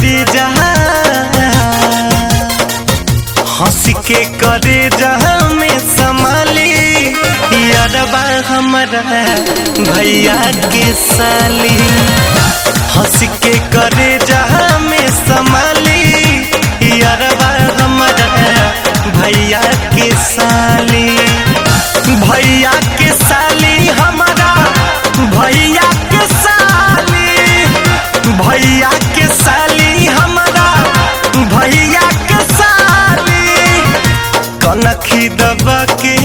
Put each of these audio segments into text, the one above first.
करे जहा हंस के करे जहा में संभाली यारबा हमारा भैया के साली हंस के करे जहा में संभाली यारबा हमारा भैया के साली भैया के साली हमारा भैया के साली भैया के साली हमारा भैया के साली कनखी दबा के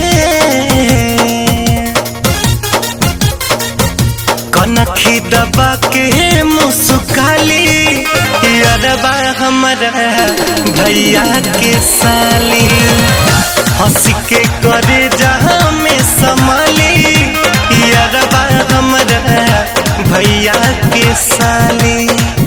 कनखी दबा के मुस्काली अरबा हमारा भैया के साली हंस के करे जहाँ में संभाली अरबा हमारा भैया के साली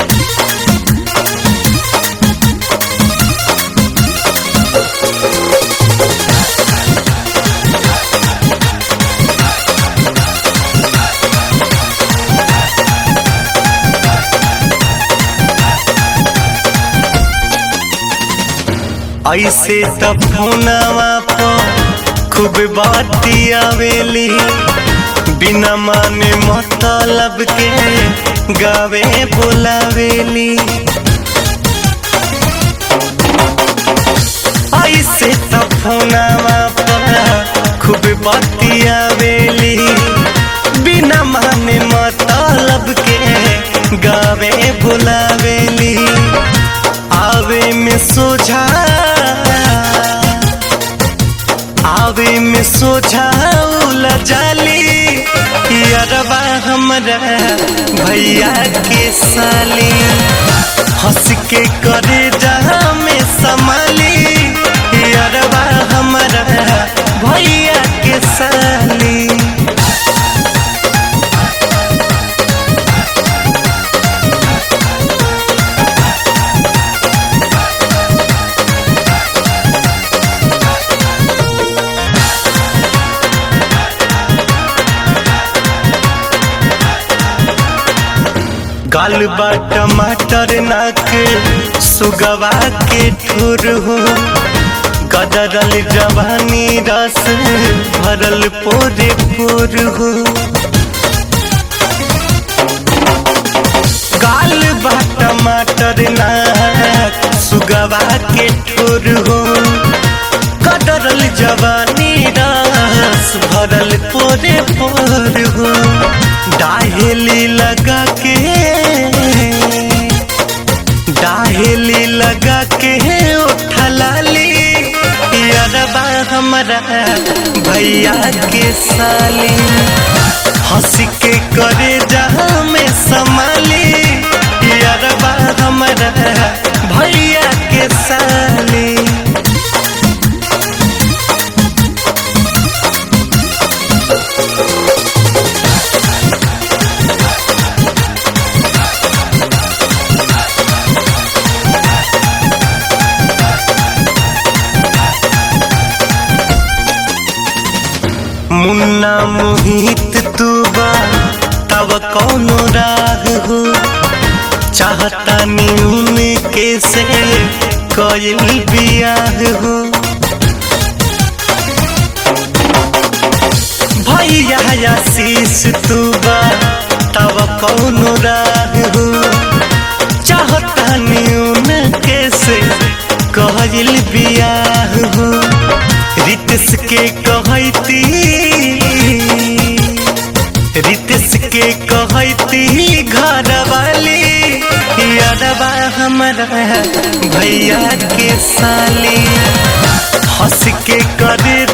ऐसे त फोनवा पर खूब बाती आवेली बिना माने मतलब के गावे बुलावेली ऐसे त फोनवा पर खूब बाती आवेली बिना माने मतलब के गावे बुलावेली आवे में सोझा आवे में सोझा जाली अरबा हमारा भैया के साली हंस के करे जहाँ में संभाली अरबा हमारा भैया के साली गाल बा टमाटर नाक सुगवा के ठुर हो गदरल जवानी रस भरल पोरे पोर हो गाल बा टमाटर नाक सुगवा के ठुर हो गदरल जवानी रस भरल पोरे पोर हो डाहेली लगा के डाहेली लगा के उठलाली अरबा हमारा भैया के साली हंस के करे जहाँ में संभाली अरबा हमारा भैया के साली मुन्ना मोहित तू बा तब कौनो राग हो चाहता न्यून के से कइल बियाह हो भैया आशीष तू बा तब कौनो राग हो चाहता न्यून के से कइल बियाह हो रितस के कहती रितस के कहती घर वाली यादवा हमारा भैया के साली हंस के करे